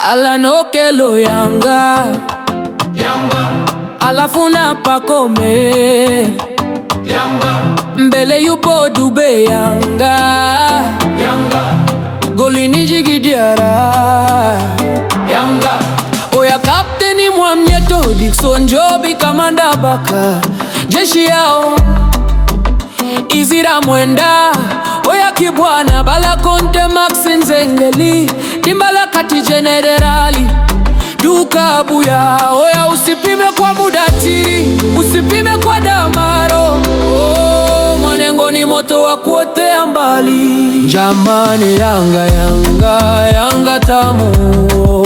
Alanokelo Yanga, alafu na Pacome mbele yupo Dube Yanga, golini Djigui Diarra oya kapteni Mwamnyeto Dickson Jobi Kamanda Baka jeshi yao Izira Mwenda oya Kibwana Bala Konte Max Nzengeli Dimbala kati Jenerali Duka Buya oya usipime kwa Budati usipime kwa Damaro oh, Mwanengo ni moto wa kuotea mbali Jamani Yanga Yanga Yanga tamu